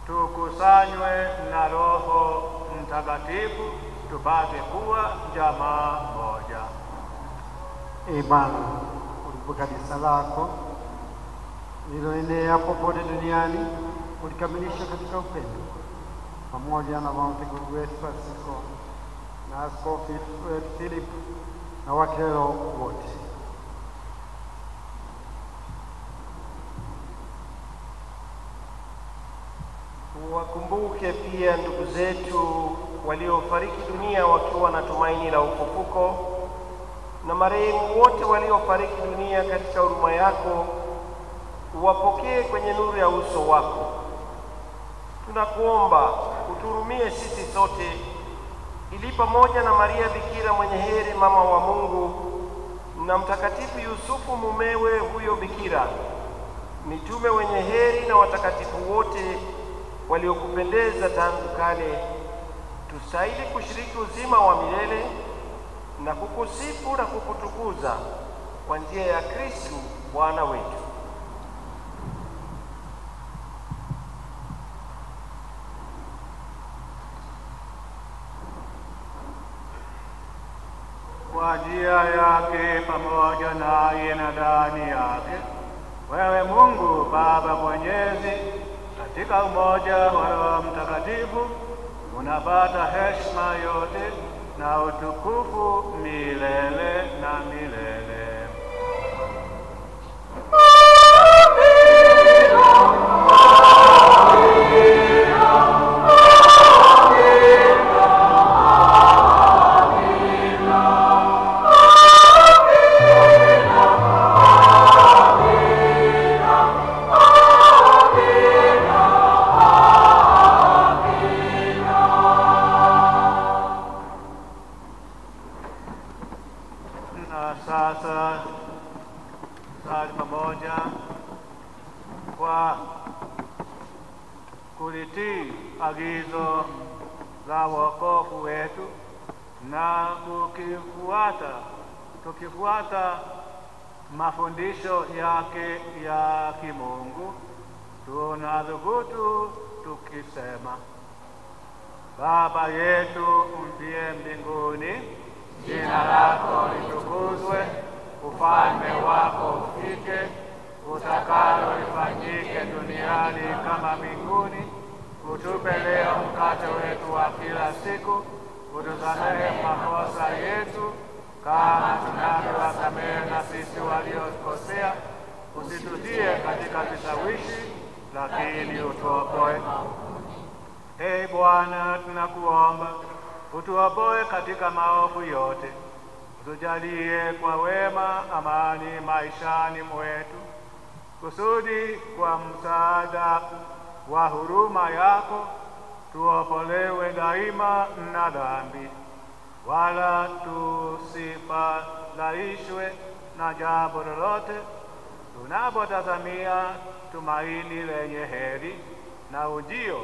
tukusanywe na Roho Mtakatifu tupate kuwa jamaa moja. Ee Bwana, ulipo kanisa lako lililoenea popote duniani ulikamilisha katika upendo, pamoja na mtakatifu wetu Francisco na askofu wetu Philip na wakero wote. Wakumbuke pia ndugu zetu waliofariki dunia wakiwa na tumaini la ufufuko na marehemu wote waliofariki dunia katika huruma yako, uwapokee kwenye nuru ya uso wako. Tunakuomba uturumie sisi sote, ili pamoja na Maria Bikira mwenye heri, mama wa Mungu, na Mtakatifu Yusufu mumewe huyo Bikira, mitume wenye heri na watakatifu wote waliokupendeza tangu kale, tustahili kushiriki uzima wa milele na kukusifu na kukutukuza kwa njia ya Kristu Bwana wetu. Kwa njia yake pamoja naye na ndani yake, wewe Mungu Baba Mwenyezi, katika umoja wa Roho Mtakatifu, unapata heshima yote na utukufu milele na milele. Na sasa sali pamoja kwa kulitii agizo la wokovu wetu na kukifuata tukifuata mafundisho yake ya kimungu, tunadhubutu tukisema: Baba yetu uliye mbinguni, jina lako litukuzwe, ufalme wako ufike, utakalo lifanyike duniani kama mbinguni. Utupe leo mkate wetu wa kila siku, utusamehe makosa yetu kama tunavyowasamehe na sisi waliokosea, usitutie katika vishawishi, lakini utuokoe. Ee Bwana, tunakuomba utuopoe katika maovu yote, utujalie kwa wema amani maishani mwetu, kusudi kwa msaada wa huruma yako tuopolewe daima na dhambi, wala tusifadhaishwe na jambo lolote, tunapotazamia tumaini lenye heri na ujio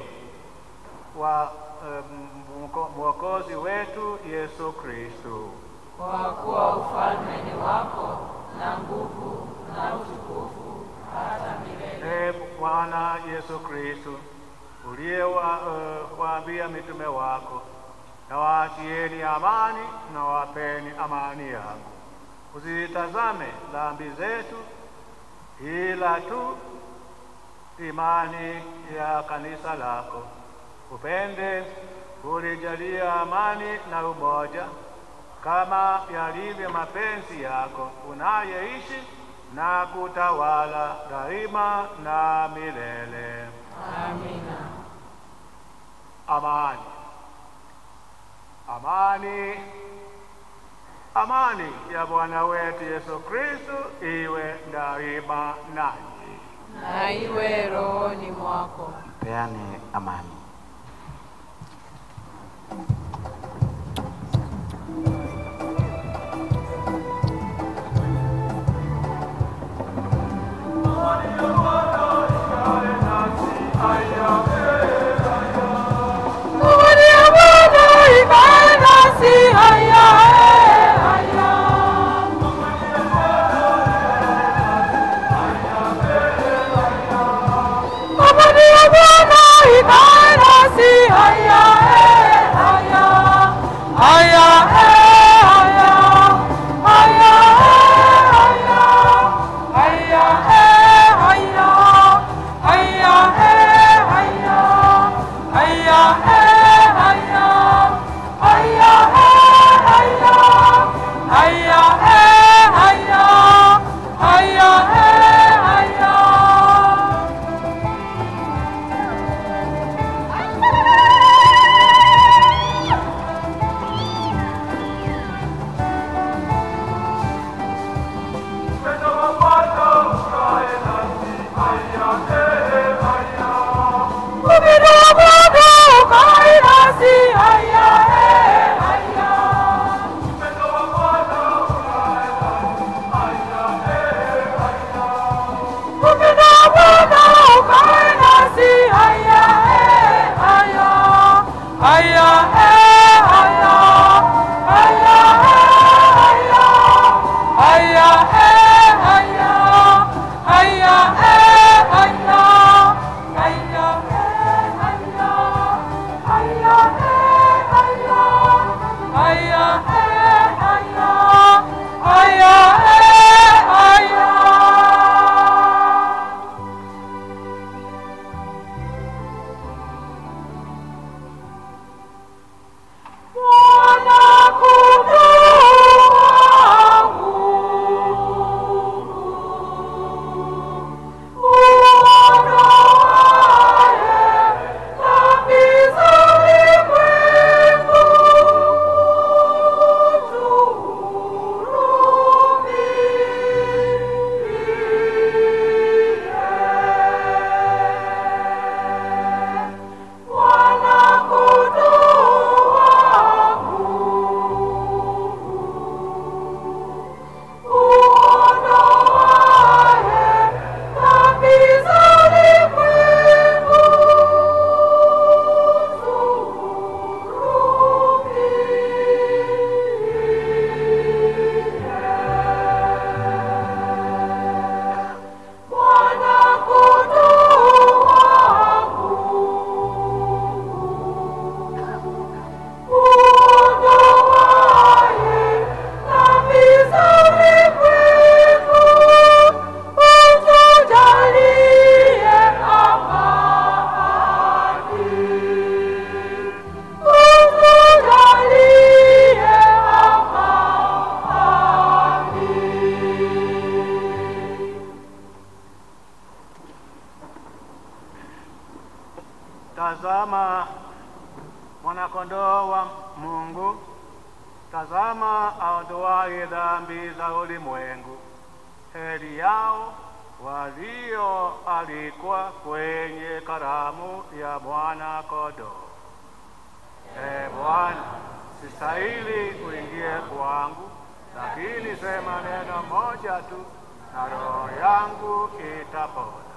wa um, mwokozi wetu Yesu Kristo. Kwa kuwa ufalme ni wako na nguvu na utukufu hata milele. Ee Bwana Yesu Kristo, uliyewaambia uh, mitume wako, na waachieni amani na wapeni amani yangu, usitazame dhambi zetu, ila tu imani ya kanisa lako. Upende ulijalia amani na umoja kama yalivyo mapenzi yako, unayeishi na kutawala daima na milele. Amina. Amani, amani, amani ya Bwana wetu Yesu Kristo iwe daima nanyi. Na iwe rohoni mwako. Peane amani. Bwana Tazama mwanakondoo wa Mungu, tazama aondoaye dhambi za ulimwengu. Heri yao walioalikwa kwenye karamu ya mwana kondoo. E Bwana, sistahili uingie kwangu, lakini sema neno moja tu na roho yangu itapona.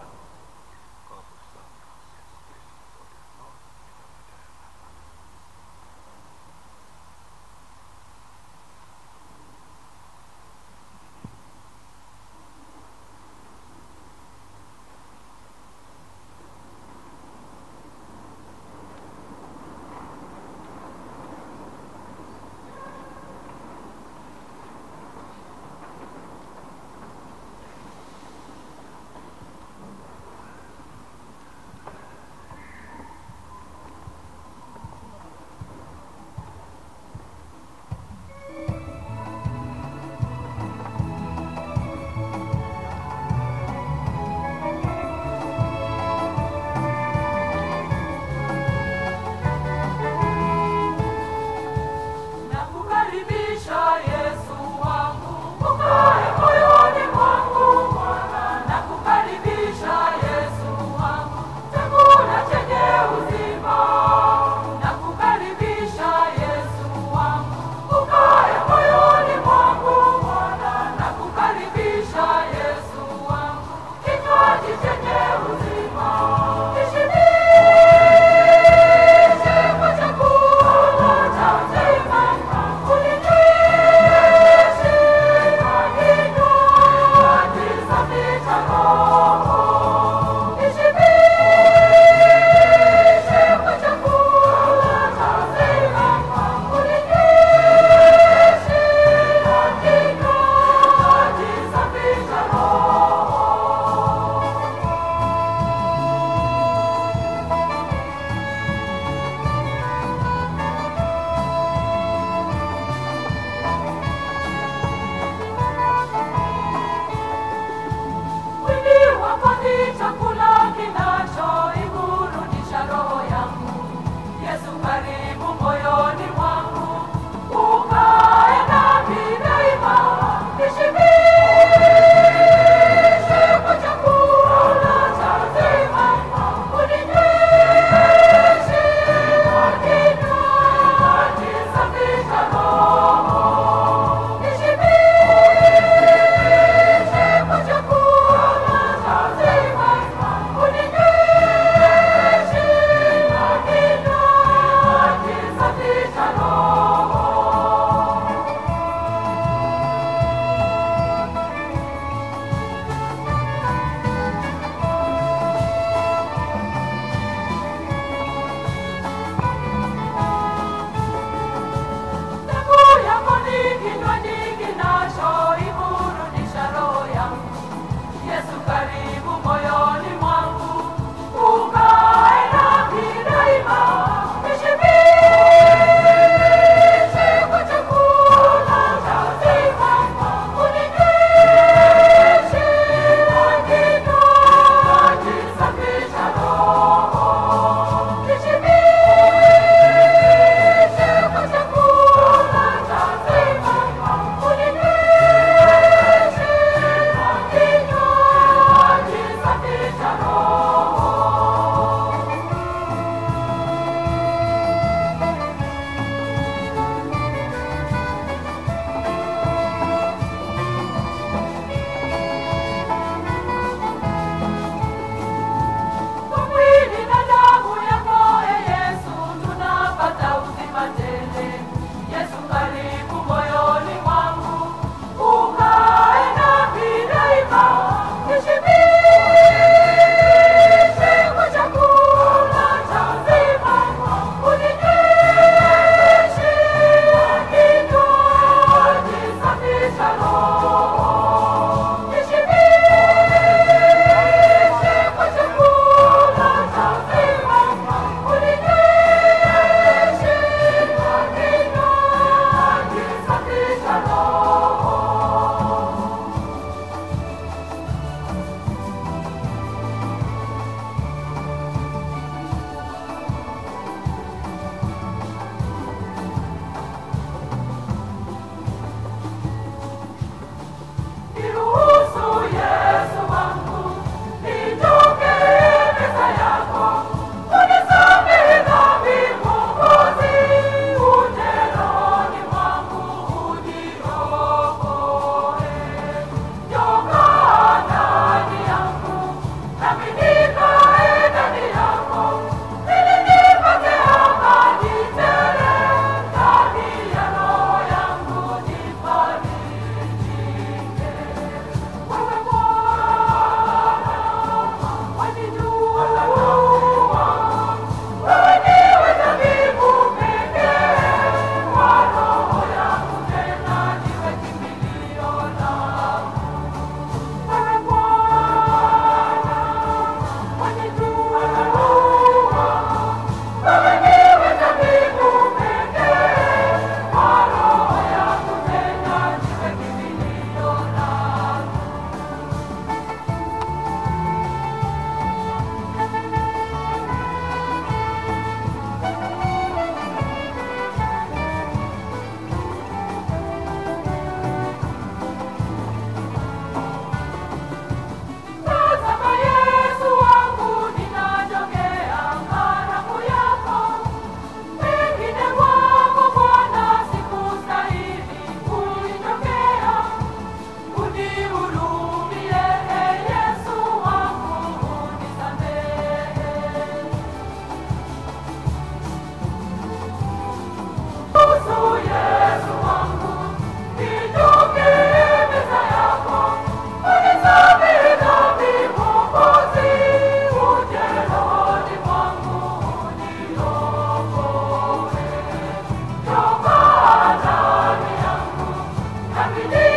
Akili